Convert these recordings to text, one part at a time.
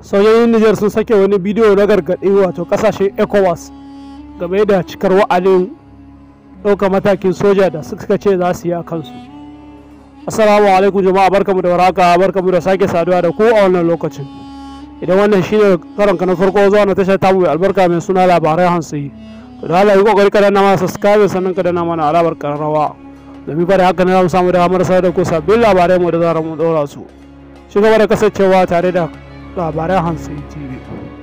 sojojin Nijar sun sake wani bidiyo na gargaɗi wato ƙasashen ECOWAS game da cikar wa'adin ɗaukar matakin soja da suka ce za su yi a kansu. Assalamu alaikum jama'a barkamu da warhaka barkamu da sake saduwa da ku a wannan lokacin. Idan wannan shine karon ka na farko zuwa na tashar tamu mai albarka mai suna labarai hansi. To da Allah yi kokari ka danna mana subscribe sannan ka danna mana alamar karrawa. Domin fa da haka ne za mu samu damar sa da ku sabbin labarai mu da zarar mu ɗora su. Ci gaba da kasancewa tare da labaran hansi tv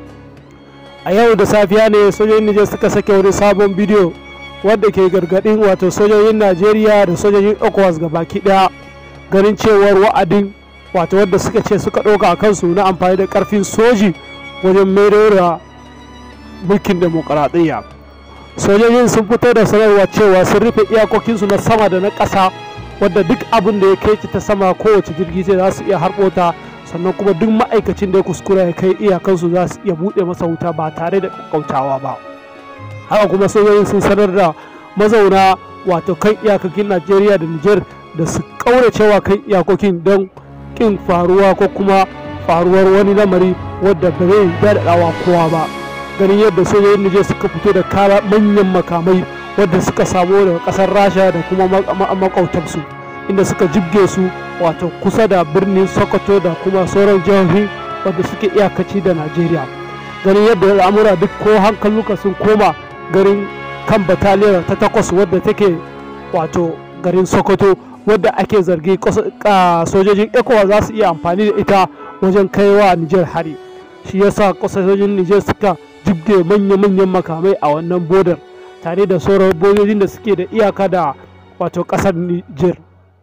a yau da safiya ne sojojin nijar suka sake wani sabon bidiyo wadda ke gargadin wato sojojin najeriya da sojojin ecowas ga baki daya ganin cewar wa'adin wato wadda suka ce suka ɗauka a kansu na amfani da ƙarfin soji wajen maido da mulkin demokaradiyya sojojin sun fito da sanarwa cewa sun rufe iyakokinsu na sama da na ƙasa wadda duk abin da ya kai ta sama kowace jirgi sai za su iya harɓota sannan kuma duk ma'aikacin da ya kuskura ya kai iyakansu za su iya buɗe masa wuta ba tare da kautawa ba haka kuma sojojin sun sanar da mazauna wato kan iyakokin najeriya da niger da su ƙauracewa kan iyakokin don ƙin faruwa ko kuma faruwar wani lamari wadda ba zai daɗaɗawa kowa ba ganin yadda sojojin niger suka fito da kara manyan makamai wadda suka samu daga ƙasar rasha da kuma makautansu inda suka jibge su wato kusa da birnin sokoto da kuma sauran jihohi wadda suke iyakaci da najeriya ganin yadda al'amura duk ko hankaluka sun koma garin kan bataliyar ta takwas wadda take wato garin sokoto wadda ake zargi sojojin ecowa za su iya amfani da ita wajen kaiwa nijar hari shi yasa sojojin nijar suka jibge manya-manyan makamai a wannan bodar tare da sauran bodojin da suke da iyaka da wato kasar nijar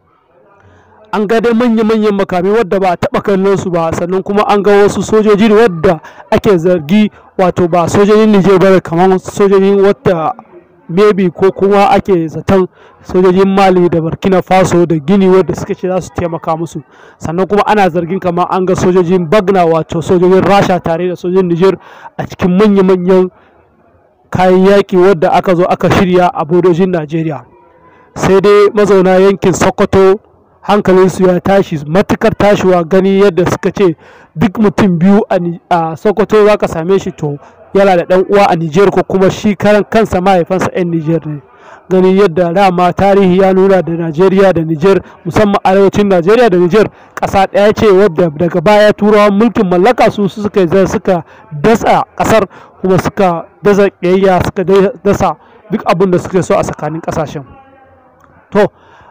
an ga dai manya-manyan makamai wadda ba a taɓa kallon su ba sannan kuma an ga wasu sojoji wadda ake zargi wato ba sojojin Nijar ba kamar sojojin wadda maybe ko kuma ake zaton sojojin Mali da Burkina Faso da Gini wadda suka ce za su taimaka musu sannan kuma ana zargin kamar an ga sojojin Bagna wato sojojin Rasha tare da sojojin Nijar a cikin manya-manyan kayan yaƙi wadda aka zo aka shirya a bodojin Najeriya sai dai mazauna yankin Sokoto hankalinsu ya tashi matukar tashiwa gani yadda suka ce duk mutum biyu a sokoto za ka same shi to yana da dan uwa a niger ko kuma shi karan kansa mahaifansa 'yan niger ne ganin yadda dama tarihi ya nuna da najeriya da niger musamman arewacin najeriya da niger ƙasa ɗaya ce wadda daga baya turawan mulkin mallaka su suka suka dasa ƙasar kuma suka dasa ƙiyayya suka dasa duk abin da suke so a tsakanin ƙasashen to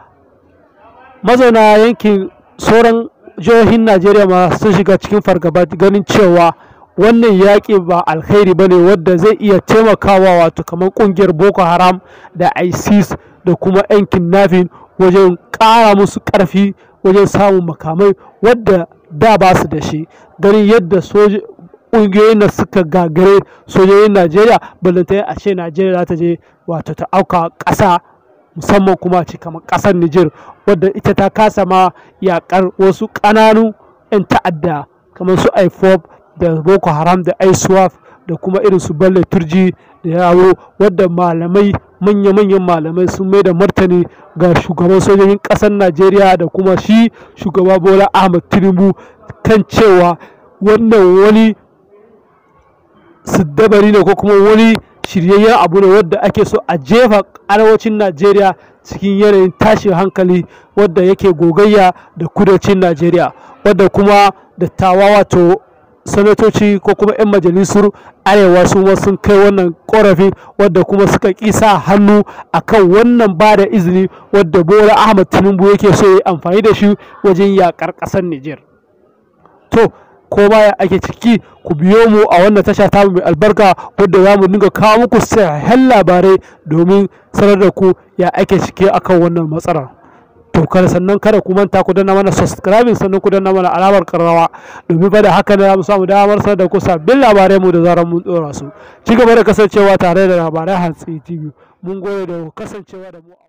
mazauna yankin sauran jihohin najeriya ma sun shiga cikin fargaba ganin cewa wannan yaƙi ba alkhairi ba ne wadda zai iya taimakawa wato kamar ƙungiyar boko haram da isis da kuma yan kidnapping wajen ƙara musu ƙarfi wajen samun makamai wadda da ba su da shi ganin yadda ƙungiyoyin da suka gagare sojojin najeriya balanta a ce najeriya za ta je wato ta auka ƙasa musamman kuma ce kamar kasar Nijar wadda ita ta kasa ma yakar wasu ƙananu 'yan ta'adda kamar su IFOP da Boko Haram da ISWAF da kuma irin su Bello Turji da yawo wadda malamai manya-manyan malamai sun mai da martani ga shugaban sojojin ƙasar Najeriya da kuma shi shugaba Bola Ahmed Tinubu kan cewa wannan wani siddabari ne ko kuma wani shiryayyen abu ne wadda ake so a jefa arewacin najeriya cikin yanayin tashin hankali wadda yake gogayya da kudancin najeriya wadda kuma dattawa wato sanatoci ko kuma 'yan majalisar arewa su ma sun kai wannan korafi wadda kuma suka kisa hannu akan wannan ba da izini wadda bola ahmad tinubu yake so ya amfani da shi wajen yakar ƙasar niger to ko baya ake ciki ku biyo mu a wannan tasha ta mai albarka wadda za mu dinga kawo muku sahihan labarai domin sanar da ku ya ake ciki akan wannan matsalar to kada sannan kada ku manta ku danna mana subscribing sannan ku danna mana alamar karrawa domin fa da haka ne za mu samu damar sanar da ku sabbin labarai mu da zarar mun dora su ci gaba da kasancewa tare da labarai hantsi tv mun gode da kasancewa da mu